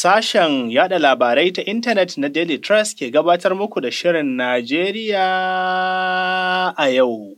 Sashen yada labarai ta intanet na Daily Trust ke gabatar muku da Shirin Najeriya a yau.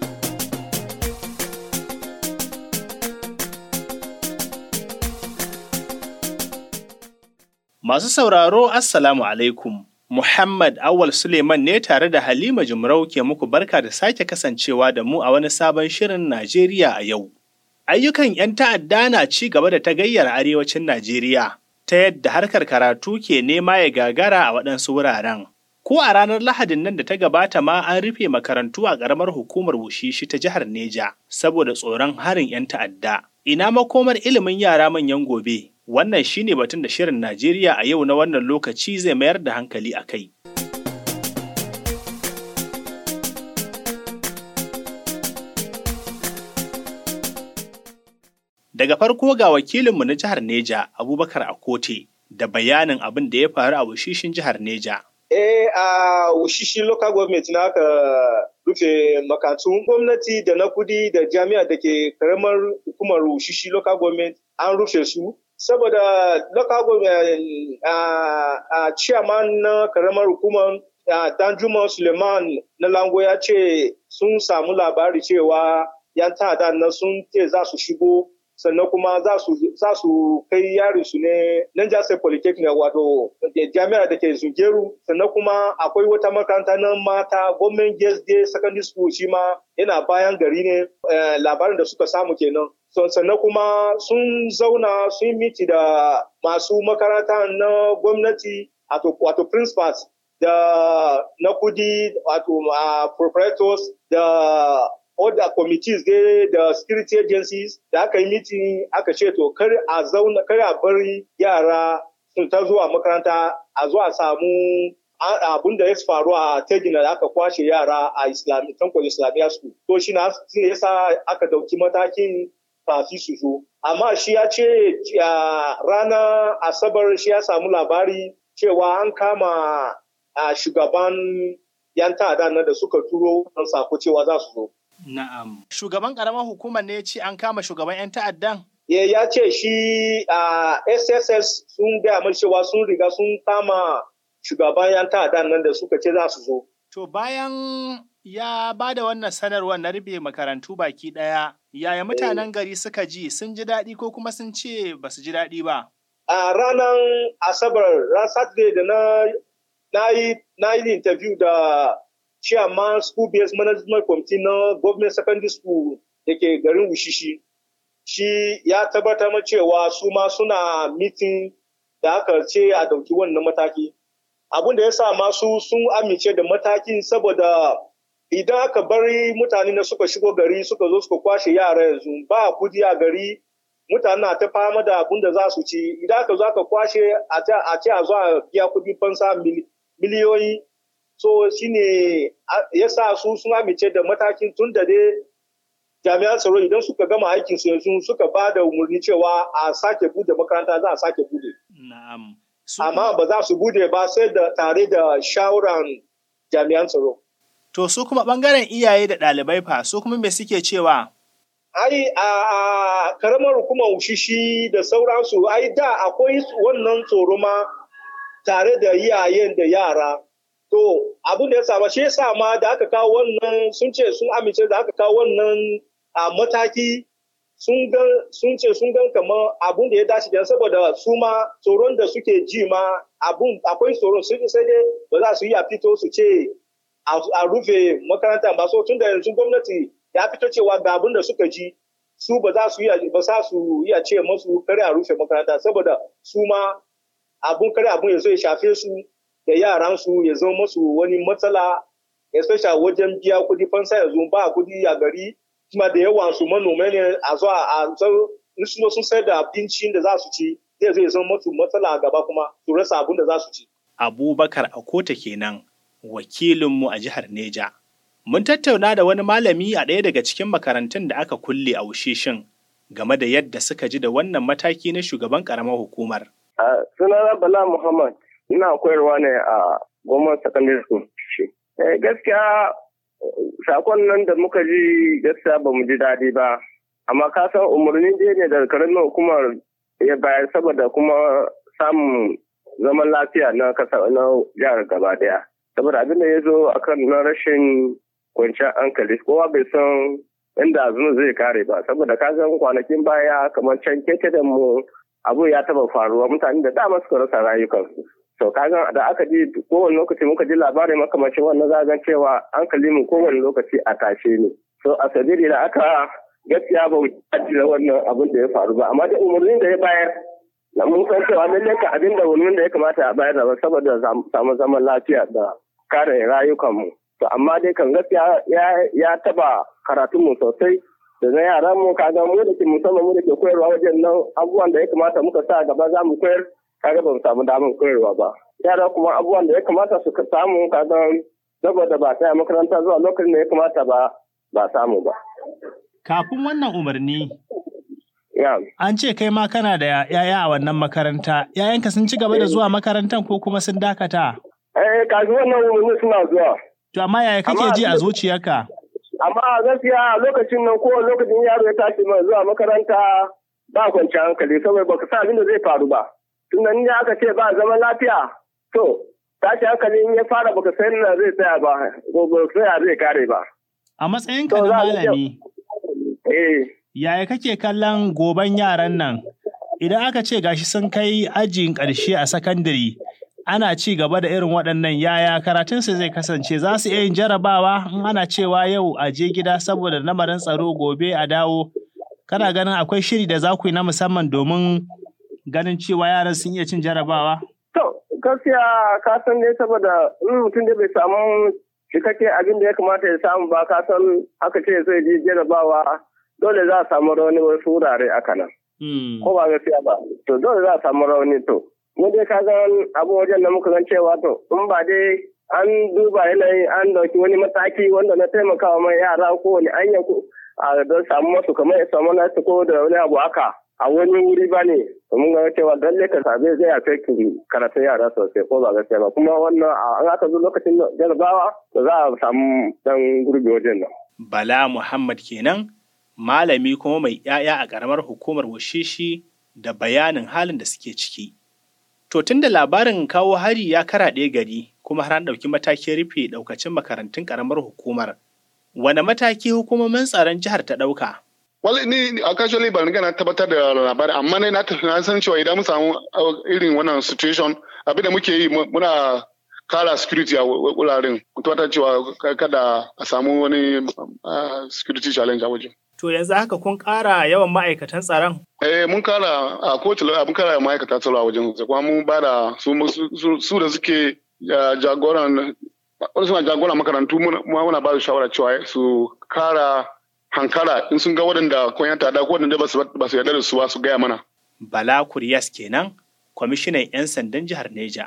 Masu sauraro, Assalamu alaikum. Muhammad Awal Suleiman ne tare da Halima Jumrau ke muku barka da sake kasancewa da mu a wani sabon Shirin Najeriya a yau. Ayyukan 'yan ta'adda na ci gaba da tagayyar arewacin Najeriya. ta yadda harkar karatu ke nema ya gagara a waɗansu wuraren. Ko a ranar Lahadin nan da ta gabata ma an rufe makarantu a ƙaramar hukumar Wushishi ta jihar Neja saboda tsoron harin 'yan ta'adda. Ina makomar ilimin yara manyan gobe? Wannan shine batun da shirin Najeriya a yau na wannan lokaci zai mayar da hankali a kai. Daga farko ga wakilinmu na jihar Neja, Abubakar Akote, da bayanin abin da ya faru a wushishin jihar Neja. Eh a wushishi local government na aka rufe makatun gwamnati da na kudi da jami'a da ke karamar hukumar wushishi local government an rufe su. Saboda local government a chairman na karamar hukumar Danjuma Suleiman na Lango ya ce sun samu labari cewa 'yan ta'adda na sun ce za su shigo sannan kuma za su kai yari su ne Niger State Polytechnic wato jami'ar da ke Zungeru sannan kuma akwai wata makaranta na mata Government Girls Day Secondary School shi ma yana bayan gari ne labarin da suka samu kenan. sannan kuma sun zauna sun miti da masu makaranta na gwamnati wato principals da na kudi wato proprietors da other committees dai da security agencies da aka yi meeting aka ce to kar a zauna kar a bari yara sun ta zuwa makaranta a zuwa samu abun da ya faru a tegina da aka kwashe yara a islami tanko islamiyya school to shi na yasa aka dauki matakin kafi su zo amma shi ya ce ranar asabar shi ya samu labari cewa an kama shugaban yan ta'adda na da suka turo don sako cewa za su zo Na'am. Shugaban ƙaramar hukumar ne ya ce an kama shugaban 'yan ta'addan? Ya ce shi a SSS sun gaya mai cewa sun riga sun kama shugaban 'yan ta'addan nan da suka ce za su zo. To bayan ya ba da wannan sanarwar na rufe makarantu baki ɗaya, yaya mutanen gari suka ji sun ji daɗi ko kuma sun ce ba su ji daɗi ba? A ranar Asabar, ran Saturday da na yi interview da chairman school based management committee na government secondary school da ke garin Wushishi. Shi ya tabbatar ma cewa su ma suna meeting da aka ce a dauki wannan mataki. Abin da ya sa masu sun amince da matakin saboda idan aka bari mutane na suka shigo gari suka zo suka kwashe yara yanzu ba kudi a gari mutane na ta fama da abin da za su ci idan aka zo aka kwashe a ce a zo a biya kudi fansa miliyoyi so shine ya sa su sun amince da matakin tun da dai jami'an tsaro idan suka gama aikin su yanzu suka ba da umarni cewa a sake bude makaranta za a sake bude. Na'am. Amma ba za su bude ba sai da tare da shawaran jami'an tsaro. To su kuma bangaren iyaye da ɗalibai fa su kuma me suke cewa? Ai a karamar hukumar ushishi da sauransu ai da akwai wannan tsoro ma tare da iyayen da yara. To abin da ya saba shi yasa ma da aka kawo wannan sun ce sun amince da aka kawo wannan a mataki sun ga sun ce sun gan kamar abun da ya dace da saboda su ma tsoron da suke ji ma abun akwai tsoron sun sai dai ba za su yi a fito su ce a rufe makaranta ba so tun da yanzu gwamnati ya fito cewa ga abun da suka ji su ba za su yi ba za su iya ce musu kare a rufe makaranta saboda su ma abun kare abun ya zo ya shafe su da yaransu ya zama musu wani matsala especially wajen biya kudi fansa yanzu ba kudi a gari kuma da yawan su manoma ne a zo a in su sun sayar da abincin da za su ci zai zai zama musu matsala a gaba kuma su rasa abin da za su ci. Abubakar Akota kenan wakilinmu a jihar Neja. Mun tattauna da wani malami a ɗaya daga cikin makarantun da aka kulle a Wushishin game da yadda suka ji da wannan mataki na shugaban ƙaramar hukumar. Sunana Bala Muhammad ina koyarwa ne a Goma Secondary School. Gaskiya sakon nan da muka ji gaskiya ba mu ji daɗi ba. Amma ka san umarni dai ne daga karamin hukumar ya bayar saboda kuma samun zaman lafiya na kasa na jihar gaba daya saboda abin da ya zo akan na rashin kwanciyar hankali kowa bai san inda zuwa zai kare ba saboda ka san kwanakin baya kamar can keke da mu abu ya taba faruwa mutane da dama suka rasa rayukansu to kaga da aka ji kowane lokaci muka ji labarin makamacin wannan zagan cewa hankali mu kowane lokaci a tashe ne so a sabili da aka gaskiya ba mu da wannan abin da ya faru ba amma da umarnin da ya bayar na mun san cewa lallai ka abin da umarnin da ya kamata a bayar da saboda samu zaman lafiya da kare rayukanmu to amma dai kan gaskiya ya taba karatunmu sosai da na yaran mu kaga mu da ke musamman mu da ke koyarwa wajen nan abubuwan da ya kamata muka sa gaba za mu koyar kaga ba mu samu damar koyarwa ba yara kuma abubuwan da ya kamata su samu kaga saboda ba tsaya makaranta zuwa lokacin da ya kamata ba ba samu ba kafin wannan umarni an ce kai ma kana da yaya a wannan makaranta yayanka sun ci gaba da zuwa makarantar ko kuma sun dakata eh kafin wannan umarni suna zuwa to amma yaya kake ji a zuciyarka amma gaskiya lokacin nan ko lokacin yaro ya tashi mai zuwa makaranta ba kwanciyar hankali saboda baka sa abin da zai faru ba tunda ni aka ce ba zaman lafiya to tashi hankali in ya fara baka san na zai tsaya ba ko tsaya zai kare ba a matsayin ka na malami eh yaya kake kallon goban yaran nan idan aka ce gashi sun kai ajin ƙarshe a sakandare ana ci gaba da irin waɗannan yaya karatunsu zai kasance za su iya yin jarabawa in ana cewa yau a je gida saboda lamarin tsaro gobe a dawo kana ganin akwai shiri da za ku yi na musamman domin ganin cewa yaran sun iya cin jarabawa? To, gaskiya ka san ne saboda in mutum da bai samu cikakken abin da ya kamata ya samu ba ka san aka ce zai je jarabawa dole za a samu rauni wasu wurare aka nan. Ko ba gaskiya ba, to dole za a samu rauni to. mu dai ka ga abu wajen da muka gan cewa to in ba dai an duba yanayi an dauki wani mataki wanda na taimakawa mai yara ko wani anya ko a don samu masu kamar ya samu nasu ko da wani abu haka a wani wuri ba ne mun ga cewa lalle ka sabe zai affect karatun yara sosai ko ba gaskiya ba kuma wannan an aka zo lokacin jarabawa za a samu dan gurbi wajen nan. Bala Muhammad kenan malami kuma mai 'ya'ya a ƙaramar hukumar Washishi da bayanin halin da suke ciki. To tun da labarin kawo hari ya karaɗe gari kuma har an ɗauki matakin rufe ɗaukacin makarantun ƙaramar hukumar. Wane mataki hukumomin tsaron jihar ta ɗauka? Wal ni a casually ban gana tabbatar da labari amma ne na san cewa idan mun samu irin wannan situation abin da muke yi muna kara security a wuraren mu tabbatar cewa kada a samu wani security challenge a wajen. To yanzu haka kun ƙara yawan ma'aikatan tsaron? Eh mun kara a kowace mun kara ma'aikatan tsaro a wajen kuma mun ba da su da suke jagoran wani suna jagoran makarantu muna ba su shawara cewa su kara hankara in sun ga waɗanda kwan tada ko waɗanda ba su yarda da su ba su gaya mana. Bala Kuriyas kenan, kwamishinan 'yan sandan jihar Neja.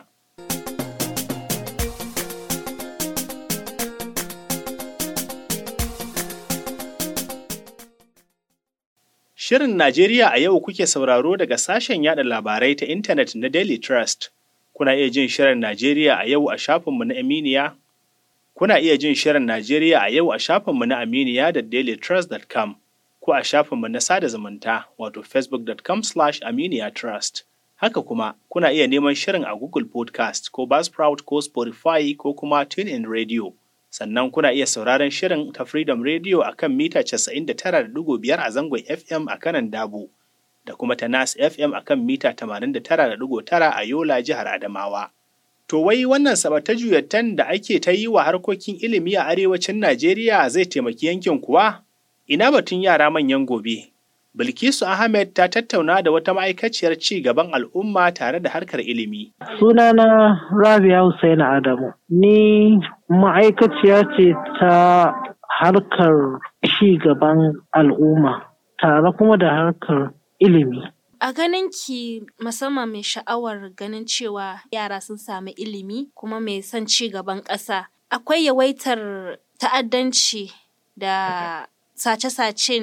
Shirin Najeriya a yau kuke sauraro daga sashen yada labarai ta intanet na Daily Trust. Kuna iya jin Shirin Najeriya a yau a shafinmu na Aminiya. Kuna iya jin Shirin Najeriya a yau a shafinmu na Aminiya da dailytrust.com ko a shafinmu na sada zumunta wato facebook.com slash aminiya trust. Haka kuma, kuna iya neman shirin a Google Podcast ko Buzzsprout ko Spotify ko kuma TuneIn Radio. sannan kuna iya sauraron shirin ta Freedom Radio a kan mita 99.5 a zangon FM a kanan Dabo, da kuma ta Nas FM a kan mita 89.9 a Yola jihar Adamawa. To wai wannan sabata juyattan da ake ta yi wa harkokin ilimi a arewacin Najeriya zai taimaki yankin kuwa? Ina batun yara manyan gobe. Bilkisu Ahmed ta tattauna da wata ma'aikaciyar ci gaban al'umma tare da harkar ilimi. Sunana Rabia Hussein Adamu. Ni ma'aikaciya ce ta harkar ci gaban al'umma tare kuma da harkar ilimi. A ganin ki musamman mai sha'awar ganin cewa yara sun sami ilimi kuma mai son ci gaban ƙasa. Akwai yawaitar ta'addanci da sace-sacen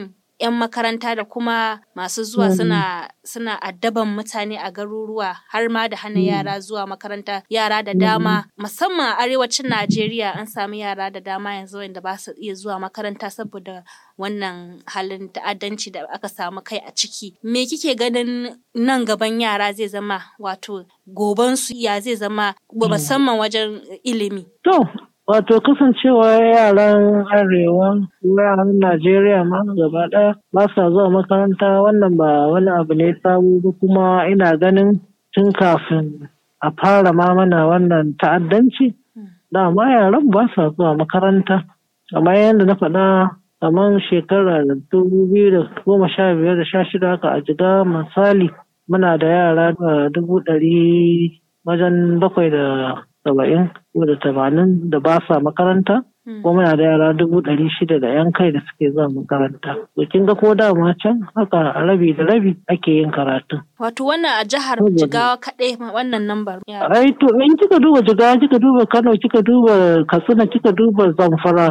'yan makaranta da kuma masu zuwa suna suna addaban mutane a garuruwa har ma da hana yara zuwa makaranta yara da dama musamman a arewacin Najeriya an samu yara da dama yanzu wanda ba su iya zuwa makaranta saboda wannan halin ta'addanci da aka samu kai a ciki me kike ganin nan gaban yara zai zama wato gobansu ya zai zama musamman wajen ilimi To, wato kasancewa yaran arewa, yaran Najeriya ma gaba ɗaya ba sa zuwa makaranta wannan ba wani abu ne sabo ba kuma ina ganin tun kafin a fara ma mana wannan ta'addanci. Dama yaran ba sa zuwa makaranta. Kamar yadda na faɗa kamar shekara dubu biyu da goma sha biyar da sha shida haka a jiga misali muna da yara da dubu ɗari wajen bakwai da saba'in ko da tamanin da ba sa makaranta ko muna da yara dubu ɗari shida da yan kai da suke zuwa makaranta to kin ga ko dama can haka rabi da rabi ake yin karatu wato wannan a jihar Jigawa kaɗai wannan lambar yara ai to in kika duba jigawa kika duba kano kika duba katsina kika duba zamfara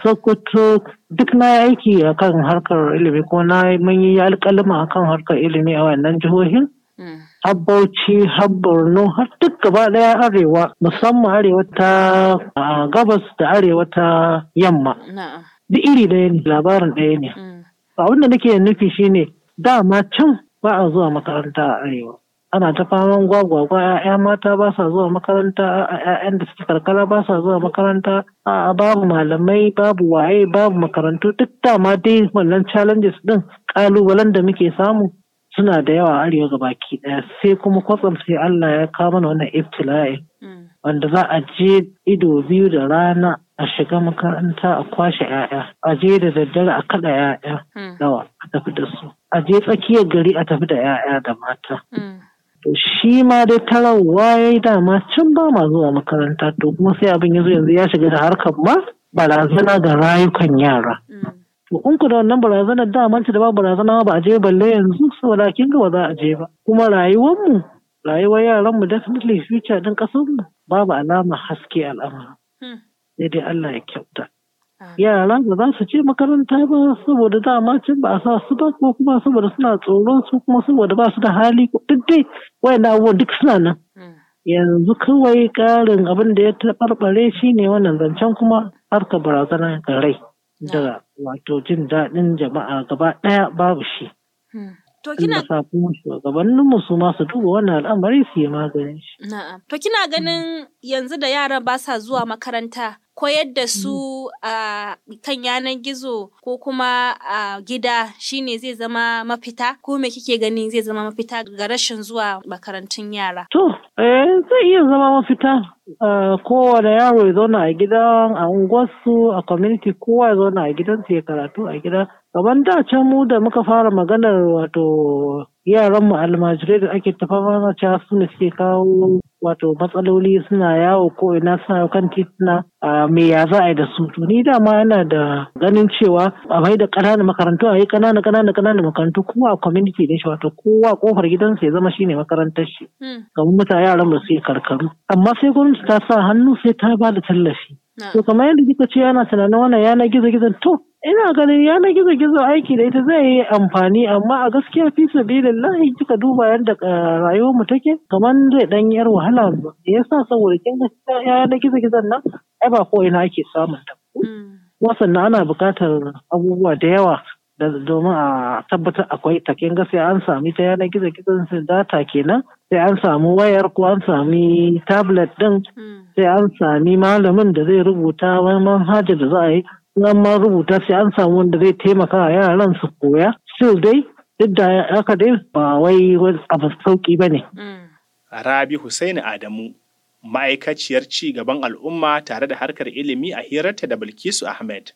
sokoto duk na yi aiki akan harkar ilimi ko na yi- mun yi alƙalima akan harkar ilimi a wannan jihohin har Bauchi har Borno har duk gaba ɗaya arewa musamman arewa ta a, gabas da arewa ta yamma na'am duk iri ɗaya ne labarin ɗaya ne Mm. abin da nake nufi shine dama can ba a zuwa makaranta a arewa ana ta faman gwagwagwa ya'ya mata ba sa zuwa makaranta ya'yan da suke karkara ba sa zuwa makaranta a babu malamai babu waye babu makarantu duk dama dai wannan challenges din kalubalen da muke samu suna da yawa a arewa gabaki daya sai kuma kwatsam sai Allah ya kawo mana wannan ibtila'i Mm. wanda za a je ido biyu da rana a shiga makaranta a kwashe 'ya'ya a je da daddare a kada 'ya'ya Mm. nawa a tafi da su a je tsakiyar gari a tafi da 'ya'ya da mata Mm. to shi ma dai tarawa ya yi dama can ba ma zuwa makaranta to kuma sai abin ya zo yanzu ya shiga da harkar ma barazana ga rayukan yara Mm. to in ku da wannan barazanar daman ta da ba barazana ba a je balle yanzu saboda kin ga ba za a je ba kuma rayuwarmu rayuwar yaranmu definitely future din kasarmu babu alama haske al'amura Mm. sai dai Allah ya kyauta Ah. yara ba za su je makaranta ba saboda dama can ba a sa su ba ko kuma saboda suna tsoron su kuma saboda ba su da hali ko duk dai wayannan abubuwan duk suna nan Mm. yanzu kawai ƙarin abin da ya taɓarɓare shi ne wannan zancen kuma harka barazana ga rai da wato jin daɗin jama'a gaba ɗaya babu shi Mm. To inda kina sa kuma shugabanninmu su ma su duba wannan al'amari su yi maganin shi na'am. To kina ganin yanzu da yaran ba sa zuwa makaranta koyar da su a kan yanar gizo ko kuma a gida shine zai zama mafita ko me kike gani zai zama mafita ga rashin zuwa makarantun yara? To, eh, zai iya zama mafita. Uh, kowane yaro ya zauna a gida a unguwarsu a community kowa ya zauna a gidansu ya karatu a gida. Gaban da can mu da muka fara maganar wato yaran mu almajirai da ake tafa mana cewa su ne suke kawo wato matsaloli suna yawo ko ina suna kan tituna a me ya za a yi da su to ni dama yana da ganin cewa a mai da ƙananan makarantu a yi ƙananan ƙananan ƙananan makarantu kowa a community din shi wato kowa kofar gidansa ya zama shine makarantar shi Mm. kamar mutane yaran ba su yi karkaru amma sai gwamnati ta sa hannu sai ta ba da tallafi to Na'am. kamar yadda kika ce yana tunanin wannan yanar gizo gizon to ina ganin yanar gizo gizo aiki da ita zai yi amfani amma a gaskiya fi sabilillahi kika duba yadda uh, rayuwar mu take kamar zai dan yar wahala ba me yasa saboda kin ga yanar gizo gizon nan ai ba ko ina ake samun ta Mm. kuma sannan ana buƙatar abubuwa da yawa da domin a tabbatar akwai ta kin ga sai an sami ta yanar gizo gizon sai data kenan sai an samu wayar ko an sami tablet din Mm. sai an sami malamin da zai rubuta wani manhaja da za a yi in an ma rubuta sai an samu wanda zai taimaka wa yaran su koya still dai duk da haka dai ba wai wani abu sauki ba ne. Mm. Rabi Hussaini Adamu, ma'aikaciyar ci gaban al'umma tare da harkar ilimi a hirarta da Bilkisu Ahmed.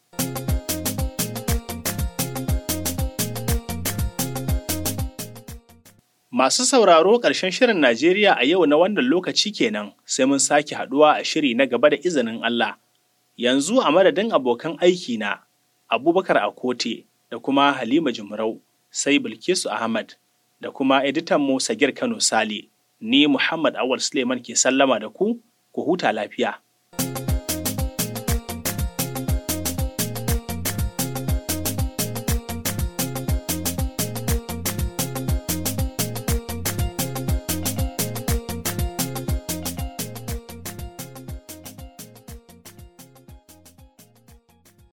Masu sauraro ƙarshen shirin Najeriya a yau na wannan lokaci kenan sai mun sake haɗuwa a shiri na gaba da izinin Allah. Yanzu a madadin abokan aiki na Abubakar Akote da kuma Halima Jumrau sai Bilkisu Ahmad da kuma editan mu Sagir Kano Sale. Ni Muhammad Awal Suleiman ke sallama da ku, ku huta lafiya.